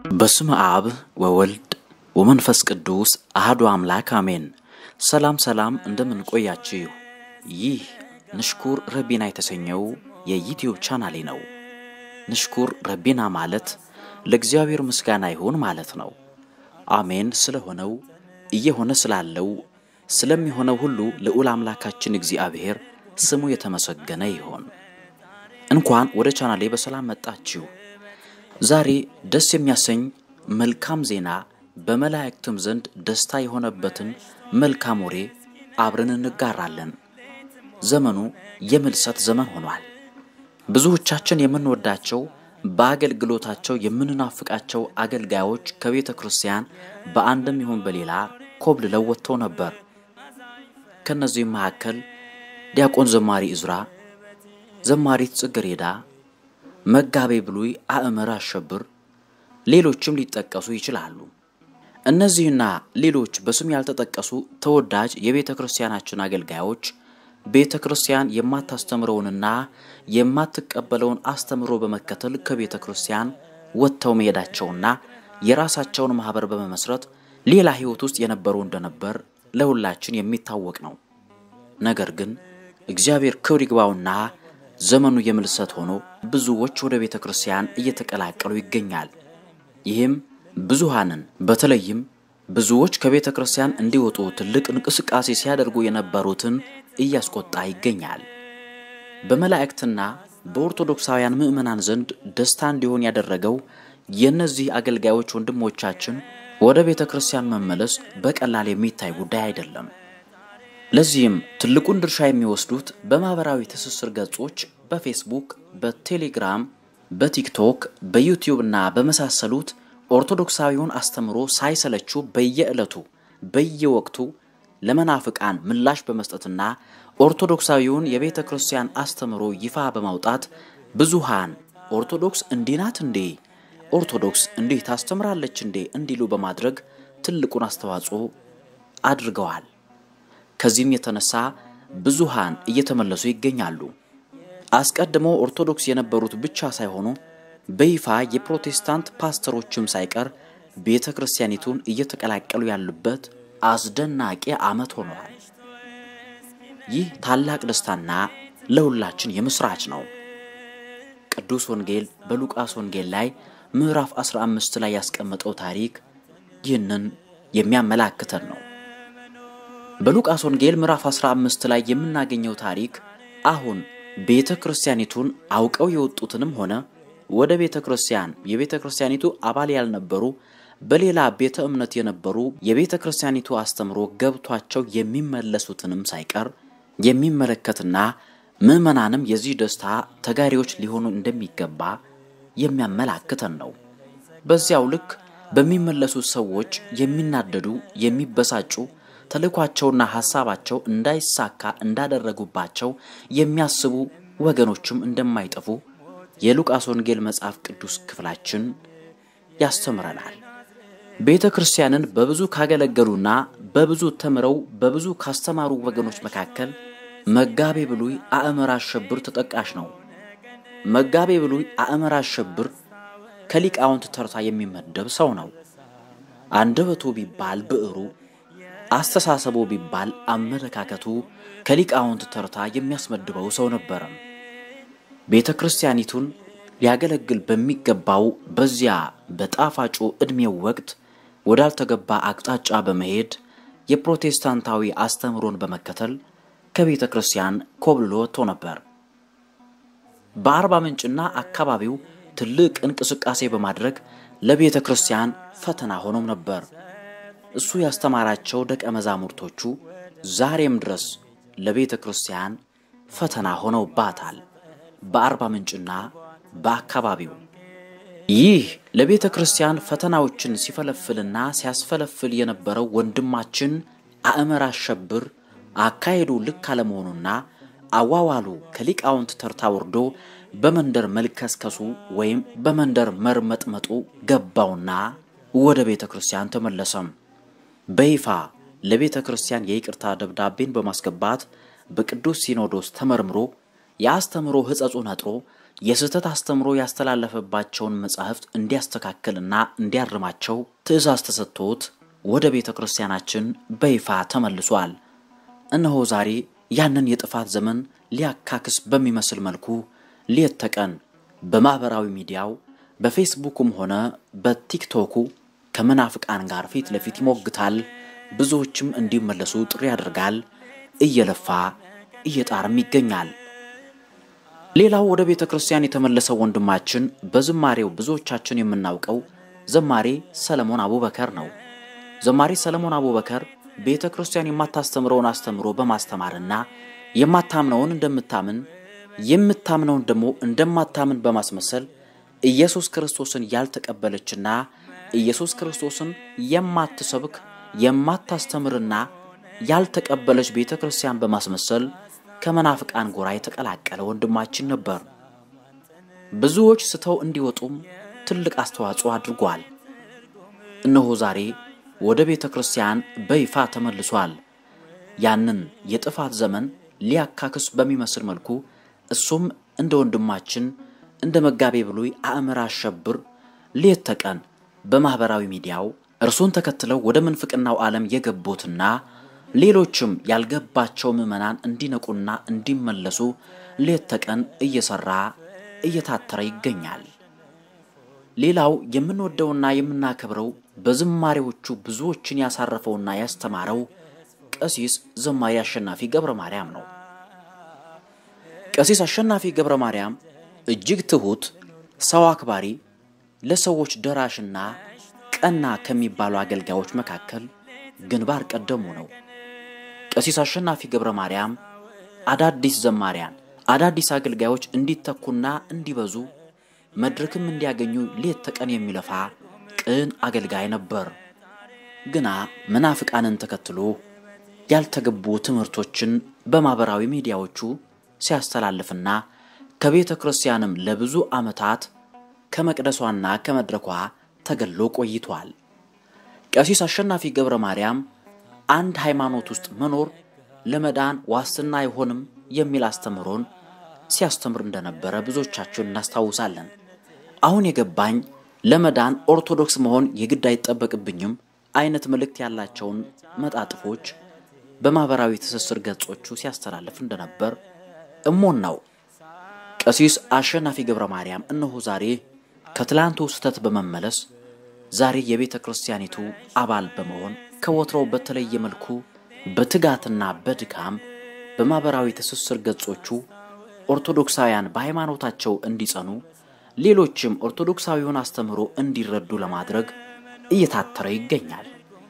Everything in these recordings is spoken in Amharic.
በስመ አብ ወወልድ ወመንፈስ ቅዱስ አህዱ አምላክ አሜን። ሰላም ሰላም፣ እንደምን ቆያችሁ? ይህ ንሽኩር ረቢና የተሰኘው የዩትዩብ ቻናሌ ነው። ንሽኩር ረቢና ማለት ለእግዚአብሔር ምስጋና ይሁን ማለት ነው። አሜን ስለሆነው እየሆነ ስላለው ስለሚሆነው ሁሉ ልዑል አምላካችን እግዚአብሔር ስሙ የተመሰገነ ይሆን። እንኳን ወደ ቻናሌ በሰላም መጣችሁ። ዛሬ ደስ የሚያሰኝ መልካም ዜና በመላእክትም ዘንድ ደስታ የሆነበትን መልካም ወሬ አብረን እንጋራለን። ዘመኑ የምልሰት ዘመን ሆኗል። ብዙዎቻችን የምንወዳቸው በአገልግሎታቸው የምንናፍቃቸው አገልጋዮች ከቤተ ክርስቲያን በአንድም ይሁን በሌላ ኮብልለው ወጥተው ነበር። ከእነዚህም መካከል ዲያቆን ዘማሪ እዝራ፣ ዘማሪት ጽጌረዳ፣ መጋቤ ብሉይ አእመረ አሸብር፣ ሌሎችም ሊጠቀሱ ይችላሉ። እነዚህና ሌሎች በስም ያልተጠቀሱ ተወዳጅ የቤተ ክርስቲያናችን አገልጋዮች ቤተ ክርስቲያን የማታስተምረውንና የማትቀበለውን አስተምሮ በመከተል ከቤተ ክርስቲያን ወጥተው መሄዳቸውና የራሳቸውን ማኅበር በመመስረት ሌላ ሕይወት ውስጥ የነበሩ እንደነበር ለሁላችን የሚታወቅ ነው። ነገር ግን እግዚአብሔር ክብር ይግባውና ዘመኑ የምልሰት ሆኖ ብዙዎች ወደ ቤተ ክርስቲያን እየተቀላቀሉ ይገኛል። ይህም ብዙሃንን በተለይም ብዙዎች ከቤተ ክርስቲያን እንዲወጡ ትልቅ እንቅስቃሴ ሲያደርጉ የነበሩትን እያስቆጣ ይገኛል። በመላእክትና በኦርቶዶክሳውያን ምዕመናን ዘንድ ደስታ እንዲሆን ያደረገው የእነዚህ አገልጋዮች ወንድሞቻችን ወደ ቤተ ክርስቲያን መመለስ በቀላል የሚታይ ጉዳይ አይደለም። ለዚህም ትልቁን ድርሻ የሚወስዱት በማኅበራዊ ትስስር ገጾች በፌስቡክ፣ በቴሌግራም፣ በቲክቶክ፣ በዩቲዩብ እና በመሳሰሉት ኦርቶዶክሳዊውን አስተምሮ ሳይሰለቹ በየዕለቱ በየወቅቱ ለመናፍቃን ምላሽ በመስጠትና ኦርቶዶክሳዊውን የቤተ ክርስቲያን አስተምሮ ይፋ በማውጣት ብዙሃን ኦርቶዶክስ እንዲህ ናት እንዴ፣ ኦርቶዶክስ እንዲህ ታስተምራለች እንዴ እንዲሉ በማድረግ ትልቁን አስተዋጽኦ አድርገዋል። ከዚህም የተነሳ ብዙሃን እየተመለሱ ይገኛሉ። አስቀድሞ ኦርቶዶክስ የነበሩት ብቻ ሳይሆኑ በይፋ የፕሮቴስታንት ፓስተሮችም ሳይቀር ቤተ ክርስቲያኒቱን እየተቀላቀሉ ያሉበት አስደናቂ ዓመት ሆነዋል። ይህ ታላቅ ደስታና ለሁላችን የምስራች ነው። ቅዱስ ወንጌል በሉቃስ ወንጌል ላይ ምዕራፍ 15 ላይ ያስቀመጠው ታሪክ ይህንን የሚያመላክተን ነው። በሉቃስ ወንጌል ምዕራፍ 15 ላይ የምናገኘው ታሪክ አሁን ቤተ ክርስቲያኒቱን አውቀው የወጡትንም ሆነ ወደ ቤተ ክርስቲያን የቤተ ክርስቲያኒቱ አባል ያልነበሩ በሌላ ቤተ እምነት የነበሩ የቤተ ክርስቲያኒቱ አስተምሮ ገብቷቸው የሚመለሱትንም ሳይቀር የሚመለከትና ምዕመናንም የዚህ ደስታ ተጋሪዎች ሊሆኑ እንደሚገባ የሚያመላክተን ነው። በዚያው ልክ በሚመለሱት ሰዎች የሚናደዱ፣ የሚበሳጩ ተልኳቸውና ሐሳባቸው እንዳይሳካ እንዳደረጉባቸው የሚያስቡ ወገኖችም እንደማይጠፉ የሉቃስ ወንጌል መጽሐፍ ቅዱስ ክፍላችን ያስተምረናል። ቤተ ክርስቲያንን በብዙ ካገለገሉና በብዙ ተምረው በብዙ ካስተማሩ ወገኖች መካከል መጋቤ ብሉይ አእመረ አሸብር ተጠቃሽ ነው። መጋቤ ብሉይ አእመረ አሸብር ከሊቃውንት ተርታ የሚመደብ ሰው ነው። አንደበቱ ቢባል ብዕሩ፣ አስተሳሰቡ ቢባል አመለካከቱ ከሊቃውንት ተርታ የሚያስመድበው ሰው ነበረም። ቤተ ክርስቲያኒቱን ሊያገለግል በሚገባው በዚያ በጣፋጩ ዕድሜው ወቅት ወዳልተገባ አቅጣጫ በመሄድ የፕሮቴስታንታዊ አስተምሮን በመከተል ከቤተ ክርስቲያን ኮብልሎ ወጥቶ ነበር። በአርባ ምንጭና አካባቢው ትልቅ እንቅስቃሴ በማድረግ ለቤተ ክርስቲያን ፈተና ሆኖም ነበር። እሱ ያስተማራቸው ደቀ መዛሙርቶቹ ዛሬም ድረስ ለቤተ ክርስቲያን ፈተና ሆነውባታል። በአርባ ምንጭና በአካባቢው ይህ ለቤተ ክርስቲያን ፈተናዎችን ሲፈለፍልና ሲያስፈለፍል የነበረው ወንድማችን አእመረ አሸብር አካሄዱ ልክ አለመሆኑና አዋዋሉ ከሊቃውንት ተርታ ወርዶ በመንደር መልከስከሱ ወይም በመንደር መርመጥመጡ ገባውና ወደ ቤተ ክርስቲያን ተመለሰም። በይፋ ለቤተ ክርስቲያን የይቅርታ ደብዳቤን በማስገባት በቅዱስ ሲኖዶስ ተመርምሮ የአስተምሮ ሕጸጹ ነጥሮ የስህተት አስተምሮ ያስተላለፈባቸውን መጻሕፍት እንዲያስተካክልና እንዲያርማቸው ትእዛዝ ተሰጥቶት ወደ ቤተ ክርስቲያናችን በይፋ ተመልሷል። እነሆ ዛሬ ያንን የጥፋት ዘመን ሊያካክስ በሚመስል መልኩ ሌት ተቀን በማኅበራዊ ሚዲያው በፌስቡኩም ሆነ በቲክቶኩ ከመናፍቃን ጋር ፊት ለፊት ይሞግታል። ብዙዎችም እንዲመለሱ ጥሪ ያደርጋል። እየለፋ እየጣርም ይገኛል። ሌላው ወደ ቤተ ክርስቲያን የተመለሰው ወንድማችን በዝማሬው ብዙዎቻችን የምናውቀው ዘማሬ ሰለሞን አቡበከር ነው። ዘማሪ ሰለሞን አቡበከር ቤተ ክርስቲያን የማታስተምረውን አስተምሮ በማስተማርና የማታምነውን እንደምታምን የምታምነውን ደግሞ እንደማታምን በማስመሰል ኢየሱስ ክርስቶስን ያልተቀበለችና ኢየሱስ ክርስቶስን የማትሰብክ የማታስተምርና ያልተቀበለች ቤተ ክርስቲያን በማስመሰል ከመናፍቃን ጎራ የተቀላቀለ ወንድማችን ነበር። ብዙዎች ስተው እንዲወጡም ትልቅ አስተዋጽኦ አድርጓል። እነሆ ዛሬ ወደ ቤተ ክርስቲያን በይፋ ተመልሷል። ያንን የጥፋት ዘመን ሊያካክስ በሚመስል መልኩ እሱም እንደ ወንድማችን እንደ መጋቤ ብሉይ አእምር አሸብር ሌት ተቀን በማኅበራዊ ሚዲያው እርሱን ተከትለው ወደ ምንፍቅናው ዓለም የገቡትና ሌሎችም ያልገባቸው ምዕመናን እንዲነቁና እንዲመለሱ ሌት ተቀን እየሠራ እየታተረ ይገኛል። ሌላው የምንወደውና የምናከብረው በዝማሬዎቹ ብዙዎችን ያሳረፈውና ያስተማረው ቀሲስ ዘማሪ አሸናፊ ገብረ ማርያም ነው። ቀሲስ አሸናፊ ገብረ ማርያም እጅግ ትሑት፣ ሰው አክባሪ፣ ለሰዎች ደራሽና ቀና ከሚባሉ አገልጋዮች መካከል ግንባር ቀደሙ ነው። ቀሲስ አሸናፊ ገብረ ማርያም አዳዲስ ዘማሪያን፣ አዳዲስ አገልጋዮች እንዲተኩና እንዲበዙ መድረክም እንዲያገኙ ሌት ተቀን የሚለፋ ቅን አገልጋይ ነበር። ግና መናፍቃንን ተከትሎ ያልተገቡ ትምህርቶችን በማኅበራዊ ሚዲያዎቹ ሲያስተላልፍና ከቤተ ክርስቲያንም ለብዙ ዓመታት ከመቅደሷና ከመድረኳ ተገሎ ቆይቷል። ቀሲስ አሸናፊ ገብረ ማርያም አንድ ሃይማኖት ውስጥ መኖር ለመዳን ዋስትና አይሆንም የሚል አስተምህሮን ሲያስተምር እንደነበረ ብዙዎቻችን እናስታውሳለን። አሁን የገባኝ ለመዳን ኦርቶዶክስ መሆን የግድ አይጠበቅብኝም አይነት መልእክት ያላቸውን መጣጥፎች በማኅበራዊ ትስስር ገጾቹ ሲያስተላልፍ እንደነበር እሞን ነው። ቀሲስ አሸናፊ ገብረ ማርያም እነሆ ዛሬ ከትላንቱ ስህተት በመመለስ ዛሬ የቤተ ክርስቲያኒቱ አባል በመሆን ከወትሮው በተለየ መልኩ በትጋትና በድካም በማኅበራዊ ትስስር ገጾቹ ኦርቶዶክሳውያን በሃይማኖታቸው እንዲጸኑ ሌሎችም ኦርቶዶክሳዊውን አስተምህሮ እንዲረዱ ለማድረግ እየታተረ ይገኛል።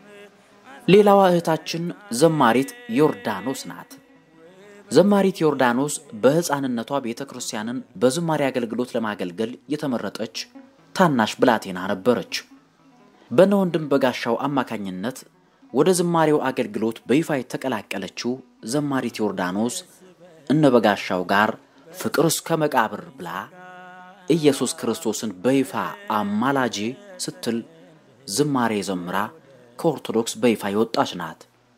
ሌላዋ እህታችን ዘማሪት ዮርዳኖስ ናት። ዘማሪት ዮርዳኖስ በሕፃንነቷ ቤተ ክርስቲያንን በዝማሬ አገልግሎት ለማገልገል የተመረጠች ታናሽ ብላቴና ነበረች። በነ ወንድም በጋሻው አማካኝነት ወደ ዝማሬው አገልግሎት በይፋ የተቀላቀለችው ዘማሪት ዮርዳኖስ እነ በጋሻው ጋር ፍቅር እስከ መቃብር ብላ ኢየሱስ ክርስቶስን በይፋ አማላጄ ስትል ዝማሬ ዘምራ ከኦርቶዶክስ በይፋ የወጣች ናት።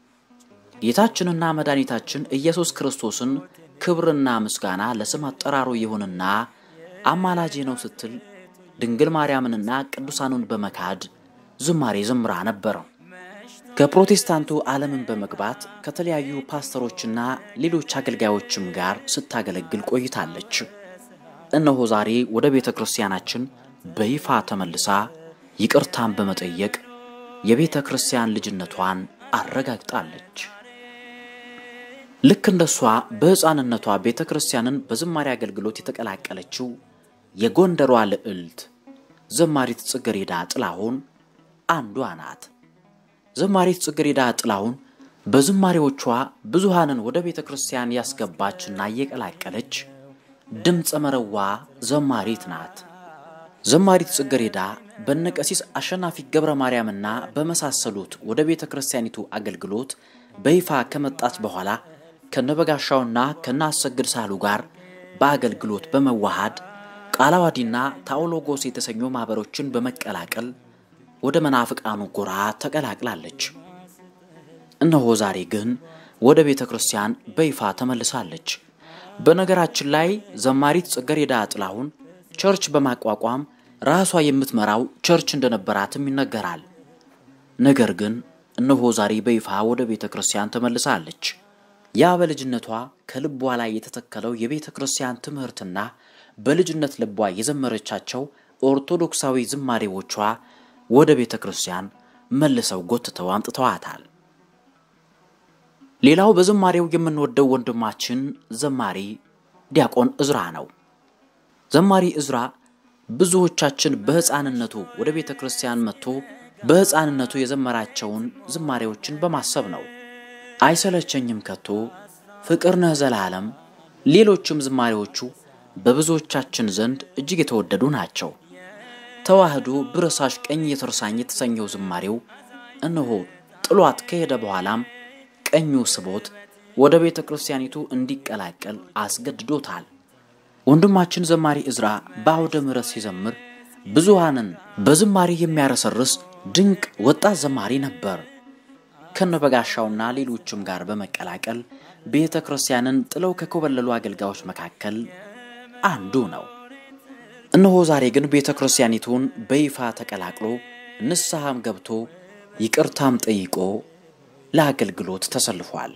ጌታችንና መድኃኒታችን ኢየሱስ ክርስቶስን ክብርና ምስጋና ለስም አጠራሩ ይሁንና አማላጄ ነው ስትል ድንግል ማርያምንና ቅዱሳኑን በመካድ ዝማሬ ዘምራ ነበረው። ከፕሮቴስታንቱ ዓለምን በመግባት ከተለያዩ ፓስተሮችና ሌሎች አገልጋዮችም ጋር ስታገለግል ቆይታለች። እነሆ ዛሬ ወደ ቤተ ክርስቲያናችን በይፋ ተመልሳ ይቅርታን በመጠየቅ የቤተ ክርስቲያን ልጅነቷን አረጋግጣለች። ልክ እንደሷ በሕፃንነቷ ቤተ ክርስቲያንን በዝማሬ አገልግሎት የተቀላቀለችው የጎንደሯ ልዕልት ዘማሪት ጽጌረዳ ጥላሁን አንዷ ናት። ዘማሪት ጽጌረዳ ጥላሁን በዝማሬዎቿ ብዙሃንን ወደ ቤተ ክርስቲያን ያስገባችና እየቀላቀለች ድምፀ መረዋ ዘማሪት ናት። ዘማሪት ጽጌረዳ በነቀሲስ አሸናፊ ገብረ ማርያምና በመሳሰሉት ወደ ቤተ ክርስቲያኒቱ አገልግሎት በይፋ ከመጣች በኋላ ከነበጋሻውና ከነ አሰግድ ሳህሉ ጋር በአገልግሎት በመዋሃድ ቃላዋዲና ታኦሎጎስ የተሰኙ ማኅበሮችን በመቀላቀል ወደ መናፍቃኑ ጎራ ተቀላቅላለች። እነሆ ዛሬ ግን ወደ ቤተ ክርስቲያን በይፋ ተመልሳለች። በነገራችን ላይ ዘማሪት ጽጌረዳ ጥላሁን ቸርች በማቋቋም ራሷ የምትመራው ቸርች እንደነበራትም ይነገራል። ነገር ግን እነሆ ዛሬ በይፋ ወደ ቤተ ክርስቲያን ተመልሳለች። ያ በልጅነቷ ከልቧ ላይ የተተከለው የቤተ ክርስቲያን ትምህርትና በልጅነት ልቧ የዘመረቻቸው ኦርቶዶክሳዊ ዝማሬዎቿ ወደ ቤተ ክርስቲያን መልሰው ጎትተው አምጥተዋታል። ሌላው በዝማሬው የምንወደው ወንድማችን ዘማሪ ዲያቆን እዝራ ነው። ዘማሪ እዝራ ብዙዎቻችን በሕፃንነቱ ወደ ቤተ ክርስቲያን መጥቶ በሕፃንነቱ የዘመራቸውን ዝማሬዎችን በማሰብ ነው። አይሰለቸኝም ከቶ፣ ፍቅር ነህ ዘላለም፣ ሌሎችም ዝማሬዎቹ በብዙዎቻችን ዘንድ እጅግ የተወደዱ ናቸው። ተዋህዶ ብረሳሽ ቀኝ የተርሳኝ የተሰኘው ዝማሬው እነሆ ጥሏት ከሄደ በኋላም ቀኙ ስቦት ወደ ቤተ ክርስቲያኒቱ እንዲቀላቀል አስገድዶታል። ወንድማችን ዘማሪ እዝራ በአውደ ምሕረት ሲዘምር ብዙሃንን በዝማሬ የሚያረሰርስ ድንቅ ወጣት ዘማሪ ነበር። ከነበጋሻውና ሌሎችም ጋር በመቀላቀል ቤተ ክርስቲያንን ጥለው ከኮበለሉ አገልጋዮች መካከል አንዱ ነው። እነሆ ዛሬ ግን ቤተ ክርስቲያኒቱን በይፋ ተቀላቅሎ ንስሐም ገብቶ ይቅርታም ጠይቆ ለአገልግሎት ተሰልፏል።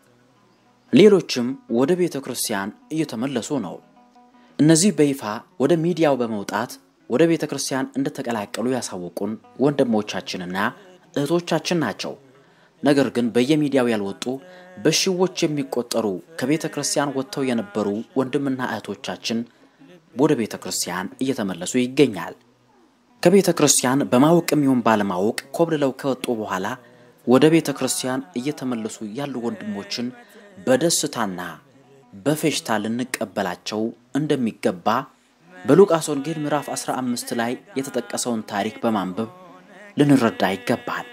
ሌሎችም ወደ ቤተ ክርስቲያን እየተመለሱ ነው። እነዚህ በይፋ ወደ ሚዲያው በመውጣት ወደ ቤተ ክርስቲያን እንደተቀላቀሉ ያሳወቁን ወንድሞቻችንና እህቶቻችን ናቸው። ነገር ግን በየሚዲያው ያልወጡ በሺዎች የሚቆጠሩ ከቤተ ክርስቲያን ወጥተው የነበሩ ወንድምና እህቶቻችን ወደ ቤተ ክርስቲያን እየተመለሱ ይገኛል። ከቤተ ክርስቲያን በማወቅም ይሁን ባለማወቅ ኮብልለው ከወጡ በኋላ ወደ ቤተ ክርስቲያን እየተመለሱ ያሉ ወንድሞችን በደስታና በፌሽታ ልንቀበላቸው እንደሚገባ በሉቃስ ወንጌል ምዕራፍ 15 ላይ የተጠቀሰውን ታሪክ በማንበብ ልንረዳ ይገባል።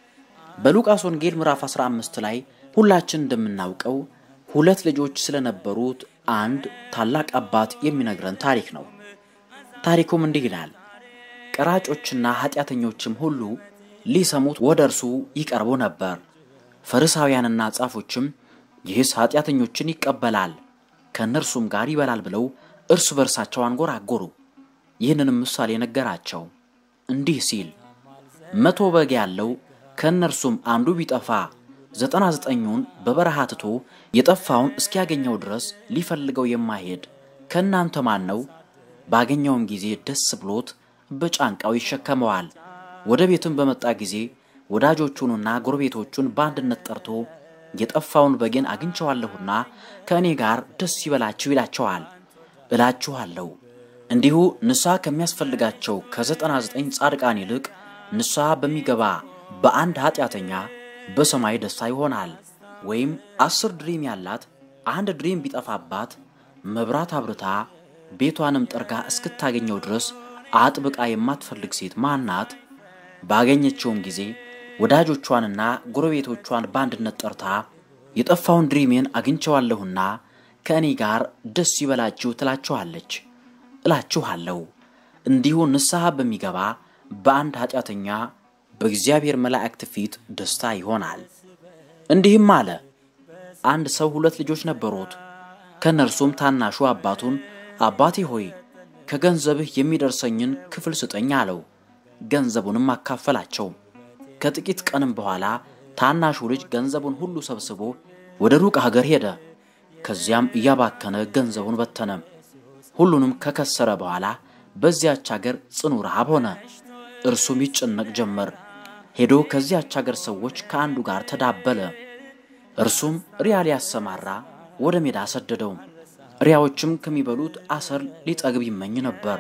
በሉቃስ ወንጌል ምዕራፍ 15 ላይ ሁላችን እንደምናውቀው ሁለት ልጆች ስለነበሩት አንድ ታላቅ አባት የሚነግረን ታሪክ ነው። ታሪኩም እንዲህ ይላል። ቀራጮችና ኃጢአተኞችም ሁሉ ሊሰሙት ወደ እርሱ ይቀርቡ ነበር። ፈሪሳውያንና ጻፎችም ይህስ ኃጢአተኞችን ይቀበላል ከእነርሱም ጋር ይበላል ብለው እርስ በርሳቸው አንጎራጎሩ። ይህንንም ምሳሌ ነገራቸው እንዲህ ሲል መቶ በግ ያለው ከእነርሱም አንዱ ቢጠፋ ዘጠና ዘጠኙን በበረሃ ትቶ የጠፋውን እስኪያገኘው ድረስ ሊፈልገው የማይሄድ ከእናንተ ማን ነው? ባገኘውም ጊዜ ደስ ብሎት በጫንቃው ይሸከመዋል። ወደ ቤትም በመጣ ጊዜ ወዳጆቹንና ጎረቤቶቹን በአንድነት ጠርቶ የጠፋውን በጌን አግኝቸዋለሁና ከእኔ ጋር ደስ ይበላችሁ ይላቸዋል። እላችኋለሁ እንዲሁ ንስሐ ከሚያስፈልጋቸው ከዘጠና ዘጠኝ ጻድቃን ይልቅ ንስሐ በሚገባ በአንድ ኃጢአተኛ በሰማይ ደስታ ይሆናል። ወይም አስር ድሪም ያላት አንድ ድሪም ቢጠፋባት መብራት አብርታ ቤቷንም ጠርጋ እስክታገኘው ድረስ አጥብቃ የማትፈልግ ሴት ማናት? ባገኘችውም ጊዜ ወዳጆቿንና ጎረቤቶቿን በአንድነት ጠርታ የጠፋውን ድሪሜን አግኝቸዋለሁና ከእኔ ጋር ደስ ይበላችሁ ትላችኋለች። እላችኋለሁ እንዲሁ ንስሐ በሚገባ በአንድ ኃጢአተኛ በእግዚአብሔር መላእክት ፊት ደስታ ይሆናል። እንዲህም አለ። አንድ ሰው ሁለት ልጆች ነበሩት። ከእነርሱም ታናሹ አባቱን አባቴ ሆይ ከገንዘብህ የሚደርሰኝን ክፍል ስጠኝ አለው። ገንዘቡንም አካፈላቸው። ከጥቂት ቀንም በኋላ ታናሹ ልጅ ገንዘቡን ሁሉ ሰብስቦ ወደ ሩቅ ሀገር ሄደ። ከዚያም እያባከነ ገንዘቡን በተነ። ሁሉንም ከከሰረ በኋላ በዚያች ሀገር ጽኑ ረሃብ ሆነ። እርሱም ይጨነቅ ጀመር። ሄዶ ከዚያች ሀገር ሰዎች ከአንዱ ጋር ተዳበለ። እርሱም ሪያ ሊያሰማራ ወደ ሜዳ ሰደደው። ሪያዎችም ከሚበሉት አሰር ሊጠግብ ይመኝ ነበር፣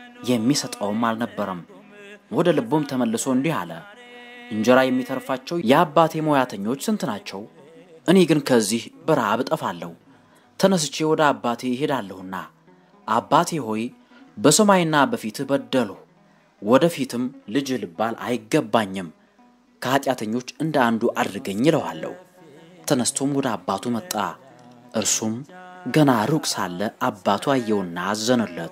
የሚሰጠውም አልነበረም። ወደ ልቡም ተመልሶ እንዲህ አለ፣ እንጀራ የሚተርፋቸው የአባቴ ሙያተኞች ስንት ናቸው? እኔ ግን ከዚህ በረሃብ እጠፋለሁ። ተነስቼ ወደ አባቴ እሄዳለሁና አባቴ ሆይ በሰማይና በፊትህ በደልሁ፣ ወደፊትም ልጅ ልባል አይገባኝም። ከኃጢአተኞች እንደ አንዱ አድርገኝ ይለዋለሁ። ተነስቶም ወደ አባቱ መጣ። እርሱም ገና ሩቅ ሳለ አባቱ አየውና አዘነለት።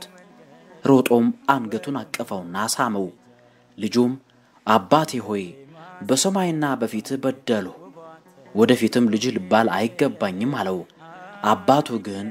ሮጦም አንገቱን አቀፈውና ሳመው። ልጁም አባቴ ሆይ በሰማይና በፊትህ በደልሁ፣ ወደፊትም ልጅ ልባል አይገባኝም አለው። አባቱ ግን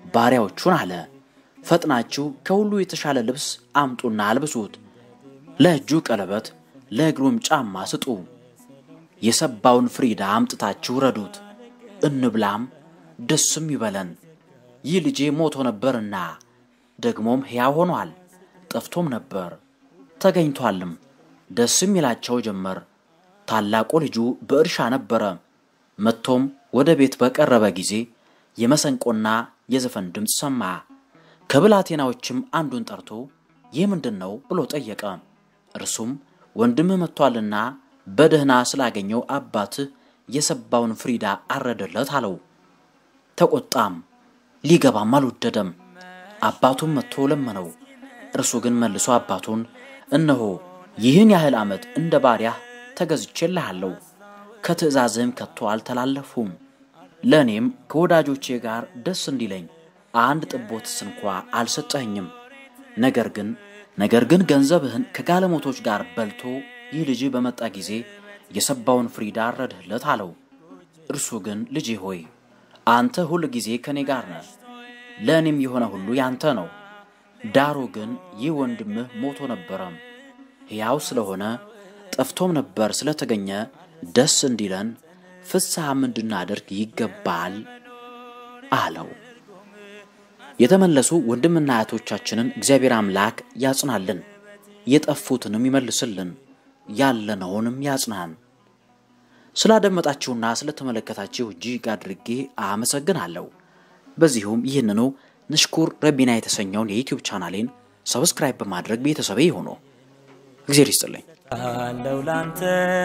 ባሪያዎቹን አለ፣ ፈጥናችሁ ከሁሉ የተሻለ ልብስ አምጡና አልብሱት፣ ለእጁ ቀለበት ለእግሩም ጫማ ስጡ፣ የሰባውን ፍሪዳ አምጥታችሁ ረዱት፣ እንብላም ደስም ይበለን። ይህ ልጄ ሞቶ ነበርና ደግሞም ሕያው ሆኗል፣ ጠፍቶም ነበር ተገኝቷልም። ደስም ይላቸው ጀመር። ታላቁ ልጁ በእርሻ ነበረ። መጥቶም ወደ ቤት በቀረበ ጊዜ የመሰንቆና የዘፈን ድምፅ ሰማ። ከብላቴናዎችም አንዱን ጠርቶ ይህ ምንድን ነው ብሎ ጠየቀ። እርሱም ወንድምህ መጥቷልና በደህና ስላገኘው አባትህ የሰባውን ፍሪዳ አረደለት አለው። ተቆጣም፣ ሊገባም አልወደደም። አባቱም መጥቶ ለመነው። እርሱ ግን መልሶ አባቱን እነሆ ይህን ያህል ዓመት እንደ ባሪያህ ተገዝቼልሃለሁ፣ ከትእዛዝህም ከቶ አልተላለፉም። ለእኔም ከወዳጆቼ ጋር ደስ እንዲለኝ አንድ ጥቦትስ እንኳ አልሰጠኸኝም። ነገር ግን ነገር ግን ገንዘብህን ከጋለሞቶች ጋር በልቶ ይህ ልጅ በመጣ ጊዜ የሰባውን ፍሪዳ አረድህለት አለው። እርሱ ግን ልጄ ሆይ አንተ ሁል ጊዜ ከእኔ ጋር ነህ፣ ለእኔም የሆነ ሁሉ ያንተ ነው። ዳሩ ግን ይህ ወንድምህ ሞቶ ነበረ፣ ሕያው ስለሆነ ጠፍቶም ነበር ስለተገኘ ደስ እንዲለን ፍስሐም እንድናደርግ ይገባል አለው። የተመለሱ ወንድምና እህቶቻችንን እግዚአብሔር አምላክ ያጽናልን፣ የጠፉትንም ይመልስልን፣ ያለነውንም ያጽናን። ስላደመጣችሁና ስለተመለከታችሁ እጅግ አድርጌ አመሰግናለሁ። በዚሁም ይህንኑ ንሽኩር ረቢና የተሰኘውን የዩቲዩብ ቻናሌን ሰብስክራይብ በማድረግ ቤተሰቤ ይሁኑ። እግዚአብሔር ይስጥልኝ። አለው ላንተ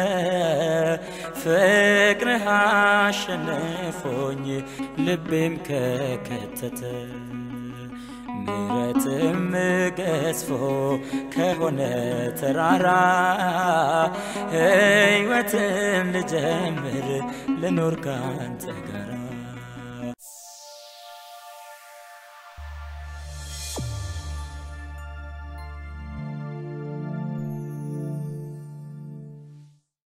ፍቅርህ አሸንፎኝ ልቤም ከከተተ ምረትም ገዝፎ ከሆነ ተራራ ሕይወትም ልጀምር ልኖር ካንተ ጋራ